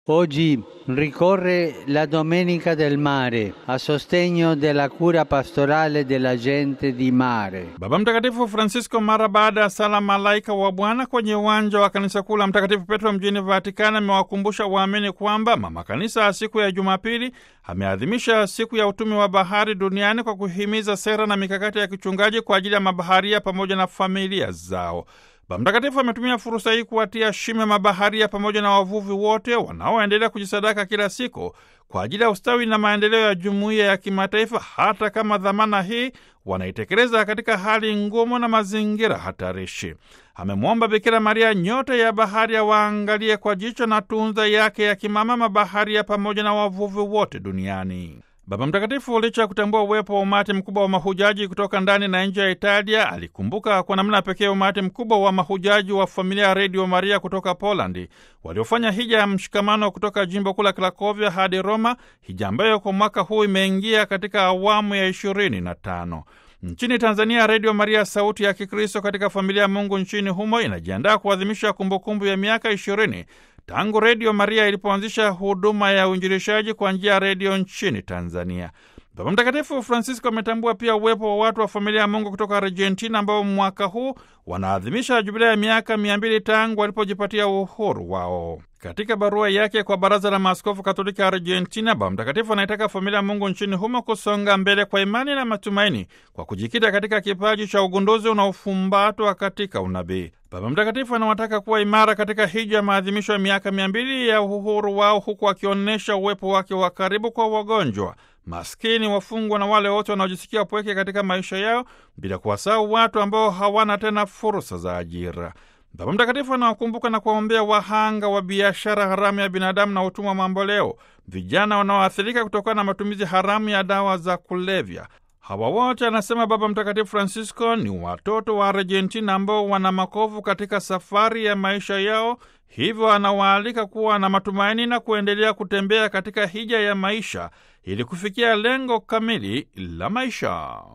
Oggi ricorre la Domenica del Mare a sostegno della cura pastorale della gente di mare. Baba Mtakatifu Francisco mara baada ya sala malaika wa Bwana kwenye uwanja wa kanisa kuu la Mtakatifu Petro mjini Vatikani amewakumbusha waamini kwamba mama kanisa siku ya Jumapili ameadhimisha siku ya utumi wa bahari duniani kwa kuhimiza sera na mikakati ya kichungaji kwa ajili ya mabaharia pamoja na familia zao. Baba Mtakatifu ametumia fursa hii kuwatia shime mabaharia pamoja na wavuvi wote wanaoendelea kujisadaka kila siku kwa ajili ya ustawi na maendeleo ya jumuiya ya kimataifa, hata kama dhamana hii wanaitekeleza katika hali ngumu na mazingira hatarishi. Amemwomba Bikira Maria, nyota ya bahari, awaangalie kwa jicho na tunza yake ya kimama mabaharia pamoja na wavuvi wote duniani. Baba Mtakatifu, licha ya kutambua uwepo wa umati mkubwa wa mahujaji kutoka ndani na nje ya Italia, alikumbuka kwa namna pekee umati mkubwa wa mahujaji wa familia ya Redio Maria kutoka Polandi waliofanya hija ya mshikamano kutoka jimbo kuu la Krakovia hadi Roma, hija ambayo kwa mwaka huu imeingia katika awamu ya ishirini na tano. Nchini Tanzania, Redio Maria sauti ya Kikristo katika familia ya Mungu nchini humo inajiandaa kuadhimisha kumbukumbu ya miaka ishirini tangu Redio Maria ilipoanzisha huduma ya uinjilishaji kwa njia ya redio nchini Tanzania. Baba Mtakatifu Francisco ametambua pia uwepo wa watu wa familia ya Mungu kutoka Argentina ambao mwaka huu wanaadhimisha jubilea ya miaka mia mbili tangu walipojipatia uhuru wao. Katika barua yake kwa Baraza la Maaskofu Katoliki Argentina, Baba Mtakatifu anaitaka familia ya Mungu nchini humo kusonga mbele kwa imani na matumaini kwa kujikita katika kipaji cha ugunduzi unaofumbatwa katika unabii. Baba Mtakatifu anawataka kuwa imara katika hija ya maadhimisho ya miaka mia mbili ya uhuru wao, huku akionyesha uwepo wake wa karibu kwa wagonjwa, maskini, wafungwa na wale wote wanaojisikia pweke katika maisha yao, bila kuwasahau watu ambao hawana tena fursa za ajira. Baba Mtakatifu anawakumbuka na kuwaombea wahanga wa biashara haramu ya binadamu na utumwa mamboleo, vijana wanaoathirika kutokana na matumizi haramu ya dawa za kulevya. Hawa wote, anasema Baba Mtakatifu Francisco, ni watoto wa Argentina ambao wana makovu katika safari ya maisha yao, hivyo anawaalika kuwa na matumaini na kuendelea kutembea katika hija ya maisha ili kufikia lengo kamili la maisha.